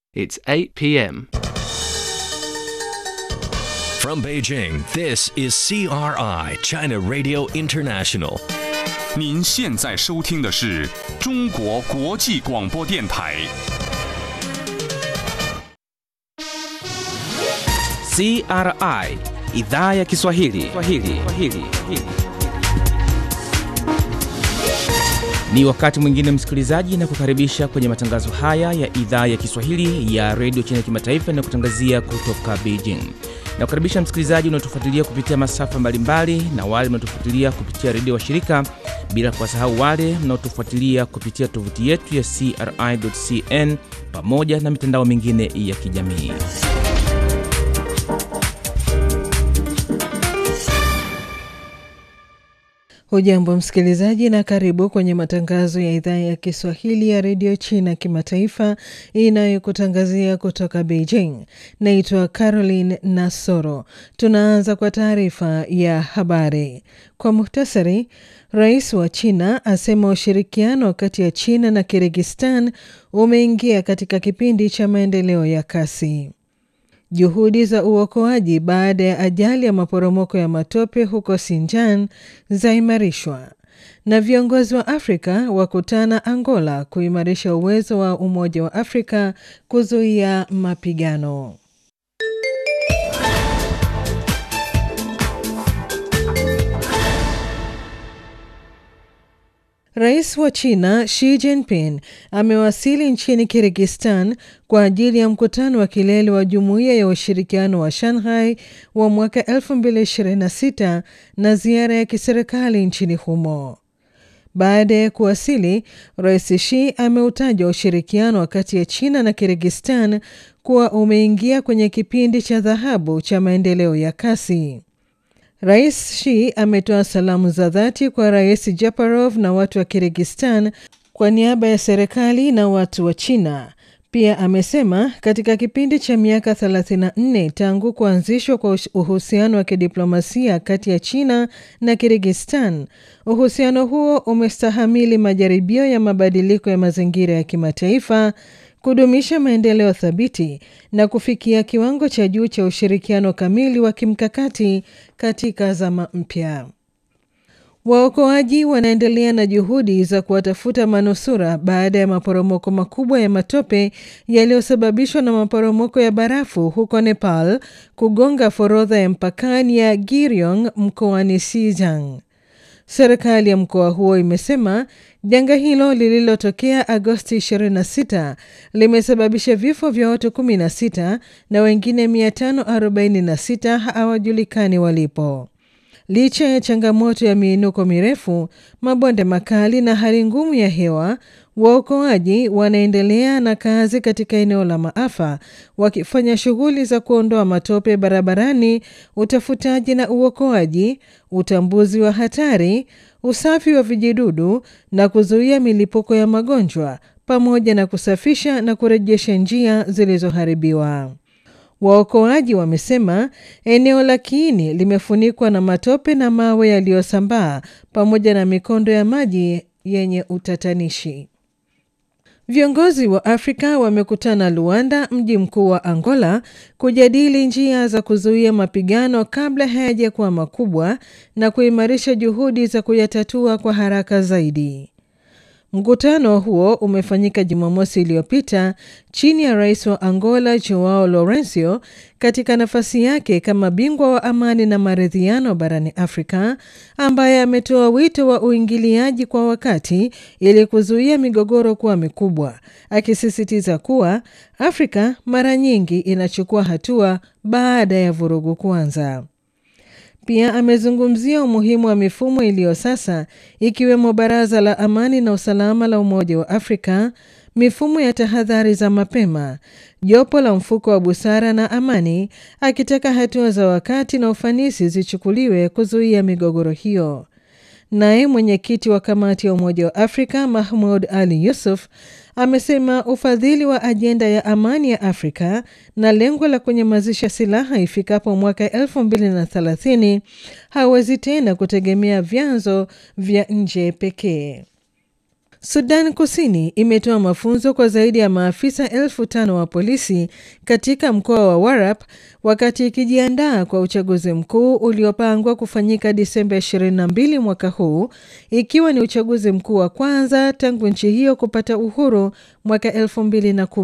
It's 8 p.m. From Beijing, this is CRI, China Radio International. 您现在收听的是中国国际广播电台。 CRI idhaa ya Kiswahili. Kiswahili. Kiswahili. Ni wakati mwingine msikilizaji, na kukaribisha kwenye matangazo haya ya idhaa ya Kiswahili ya redio China Kimataifa na kutangazia kutoka Beijing. Na kukaribisha msikilizaji unaotufuatilia kupitia masafa mbalimbali na wale mnaotufuatilia kupitia redio wa shirika, bila kuwasahau wale mnaotufuatilia kupitia tovuti yetu ya CRI.cn pamoja na mitandao mingine ya kijamii. Hujambo msikilizaji, na karibu kwenye matangazo ya idhaa ya Kiswahili ya redio China kimataifa inayokutangazia kutoka Beijing. Naitwa Caroline Nasoro. Tunaanza kwa taarifa ya habari kwa muhtasari. Rais wa China asema ushirikiano kati ya China na Kirgistan umeingia katika kipindi cha maendeleo ya kasi. Juhudi za uokoaji baada ya ajali ya maporomoko ya matope huko Sinjan zaimarishwa na viongozi wa Afrika wakutana Angola kuimarisha uwezo wa Umoja wa Afrika kuzuia mapigano. Rais wa China Xi Jinping amewasili nchini Kirgistan kwa ajili ya mkutano wa kilele wa Jumuiya ya Ushirikiano wa Shanghai wa mwaka 2026 na ziara ya kiserikali nchini humo. Baada ya kuwasili, Rais Xi ameutaja ushirikiano kati ya China na Kirgistan kuwa umeingia kwenye kipindi cha dhahabu cha maendeleo ya kasi. Rais Xi ametoa salamu za dhati kwa Rais Japarov na watu wa Kirgistan kwa niaba ya serikali na watu wa China. Pia amesema katika kipindi cha miaka 34 tangu kuanzishwa kwa uhusiano wa kidiplomasia kati ya China na Kirgistan, uhusiano huo umestahamili majaribio ya mabadiliko ya mazingira ya kimataifa kudumisha maendeleo thabiti na kufikia kiwango cha juu cha ushirikiano kamili wa kimkakati katika zama mpya. Waokoaji wanaendelea na juhudi za kuwatafuta manusura baada ya maporomoko makubwa ya matope yaliyosababishwa na maporomoko ya barafu huko Nepal kugonga forodha ya mpakani ya Giryong mkoani Xizang. Serikali ya mkoa huo imesema janga hilo lililotokea Agosti 26 limesababisha vifo vya watu 16 na wengine 546 hawajulikani walipo. Licha ya changamoto ya miinuko mirefu, mabonde makali na hali ngumu ya hewa, waokoaji wanaendelea na kazi katika eneo la maafa, wakifanya shughuli za kuondoa matope barabarani, utafutaji na uokoaji, utambuzi wa hatari, usafi wa vijidudu na kuzuia milipuko ya magonjwa, pamoja na kusafisha na kurejesha njia zilizoharibiwa. Waokoaji wamesema eneo la kiini limefunikwa na matope na mawe yaliyosambaa pamoja na mikondo ya maji yenye utatanishi. Viongozi wa Afrika wamekutana Luanda, mji mkuu wa Angola, kujadili njia za kuzuia mapigano kabla hayajakuwa makubwa na kuimarisha juhudi za kuyatatua kwa haraka zaidi. Mkutano huo umefanyika Jumamosi iliyopita chini ya rais wa Angola Joao Lourenco katika nafasi yake kama bingwa wa amani na maridhiano barani Afrika, ambaye ametoa wito wa uingiliaji kwa wakati ili kuzuia migogoro kuwa mikubwa, akisisitiza kuwa Afrika mara nyingi inachukua hatua baada ya vurugu kuanza. Pia amezungumzia umuhimu wa mifumo iliyo sasa ikiwemo Baraza la Amani na Usalama la Umoja wa Afrika, mifumo ya tahadhari za mapema, jopo la mfuko wa busara na amani, akitaka hatua za wakati na ufanisi zichukuliwe kuzuia migogoro hiyo. Naye mwenyekiti wa kamati ya Umoja wa Afrika Mahmud Ali Yusuf amesema ufadhili wa ajenda ya amani ya Afrika na lengo la kunyamazisha silaha ifikapo mwaka 2030 hawezi tena kutegemea vyanzo vya nje pekee. Sudan Kusini imetoa mafunzo kwa zaidi ya maafisa elfu tano wa polisi katika mkoa wa Warap wakati ikijiandaa kwa uchaguzi mkuu uliopangwa kufanyika Disemba 22 mwaka huu, ikiwa ni uchaguzi mkuu wa kwanza tangu nchi hiyo kupata uhuru mwaka 2010.